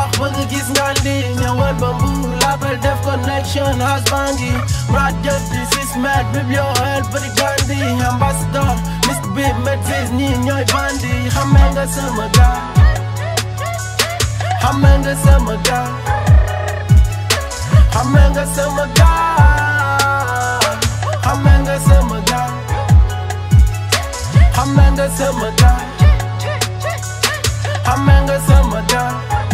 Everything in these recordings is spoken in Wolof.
baax bëgg gis nga di ñëwal ba mbuur label def connection house bangi Mrat jëtti six mètres biblio el bëri gandi ambassadeur Mr Big Medvis ñii ñooy bandi xamee nga sama gaa xamee nga sama gaa xamee nga sama gaa xamee nga sama gaa xamee nga sama gaa xamee nga sama gaa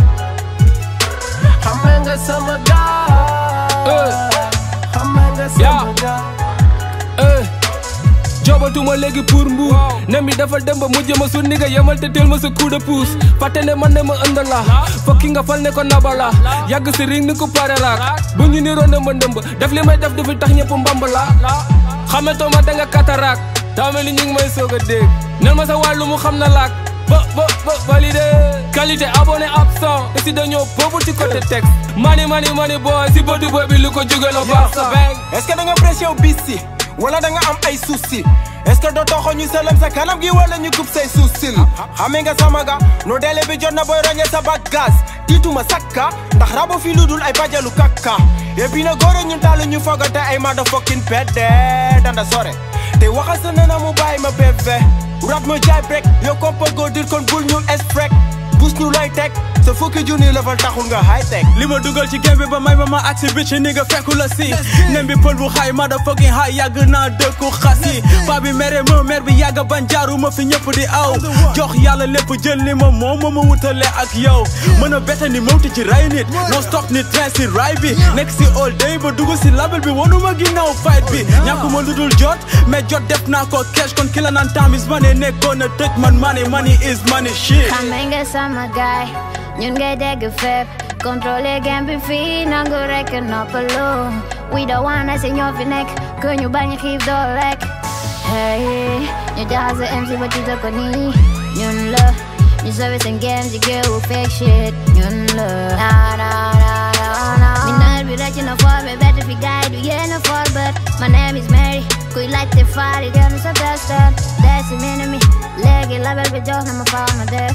xamee nga sama gaa xamee nga sama gaa eh jobatuma léegi pour mbuur nem bi dafa dem ba mujj ma su ni nga yemal te teel ma sa coup de pouce fàtte ne man ne ma ënd la fokki nga fal ne ko nabala yàgg si ring ni ko pare raak bu ñu niroo ndëmba ndëmba def li may def du fi tax ñëpp mbamb la xametoo ma da nga kataraak daa mel ni ñu ngi may soog a dégg nel ma sa wàllu mu xam na laak ba ba ba validé qualité abonné absent te si dañoo boobu ci côté texte mani mani mani boy si bëtu boy bi lu ko jóge la baax sa bang est-ce que da nga pression bis si wala da nga am ay soucis est-ce que doo toxo ñu sëlëm sa kanam gi wala ñu kub say suusil xamee nga sama ga no délai bi jot na booy roñe sa bagage tiituma sakka ndax rabo fi lu dul ay bajalu kakka et puis na góore ñun taalu ñu fogate ay motherfucking pede danda sore te waxal sa nana mu bàyyi ma bébé rap ma jaay brek yow kompa go dir kon bul ñu esprek bus ñu lay teg sa fukki junni level taxul nga high tech li ma dugal ci game bi ba may ma ma aksi bi ci ni nga fekku la si nem bi pël bu xaay ma da fucking high yàgg naa dëkku xas yi paa bi mere ma mer bi yàgg ban jaaru ma fi ñëpp di aw jox yàlla lépp jël li ma moom ma ma wutale ak yow mën a bette ni mawti ci ray nit non stop ni train si ray bi nekk si all day ba dugg si label bi wanuma ginnaaw fight bi ñàkkuma lu dul jot mais jot def naa ko cash kon ki la naan time is money nekkoon na tëj man money money is money shit xamee nga sama gaay ñun ngay dégg fépp contrôler game bi fii nangu rek noppalu we don't wanna si ñoo fi nekk que ñu bañ xiif doo lekk hey ñu jaxase MC ba ci ko nii ñun la ñu sauvé seen game ci géewu fake shit ñun la na na na na na mineur bi rëcc na for be bett fi gaay du yéen a for but my name is Mary kuy laajte faari gën sa testan desi mini mi léegi label bi jox na ma faa ma def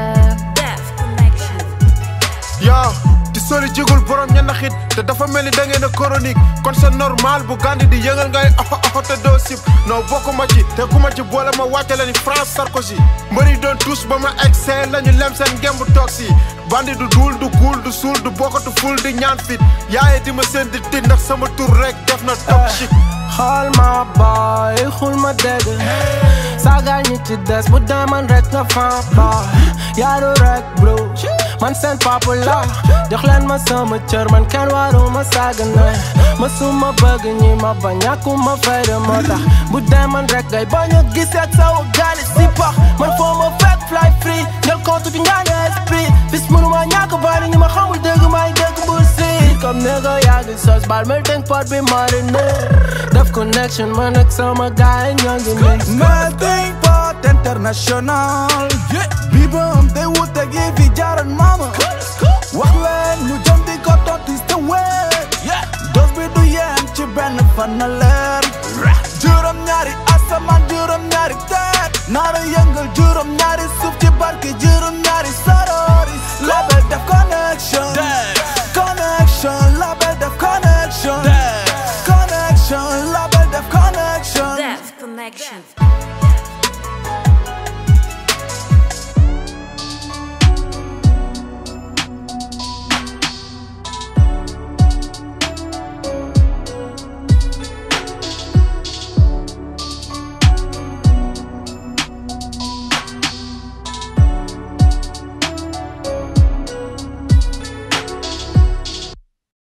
yaa di sori jigul borom ñenn xit te dafa mel ni da ngeen a chronique kon c'est normal bu gandi di yëngal ngay oxo oxo te doo sib non bokkuma ci te ku ma ci boole ma wàcce la ni France Sarkozy mbëri doon tous ba ma excès la ñu lem seen ngemb toog si bandi du duul du kuul du suul du bokkatu ful di ñaan fit yaaye di ma seen di tit ndax sama tur rek def na top chic xool ma boy xul ma dégg saagal ñi ci des bu deman rek nga fan boy yaaru rek bro man seen papa la jox leen ma sama cër man kenn waru ma saaga ne ma suma bëgg ñi ma ba ñàkkuma fayda moo tax bu deman rek ngay bañ a gis ak saw gaali si pax man foo ma fekk fly free ñel compte bi ñaane esprit bis mënuma ñàkk bari ñi ma xamul dégg may dégg mbur si comme nigga yaa ngi sos bal melting pot bi mariné def connection man ak sama gaay ñoo ngi nii melting pot international bi bam day wute gi fi jaaroon mama wax leen ñu jëm di ko tontu te wéet dos bi du yem ci benn fan na leer juróom ñaari asamaan juróom ñaari teet naara yëngal juróom ñaari suuf ci barke juróom ñaari sarori label def connection connection label def connection connection label def connection Death Connection.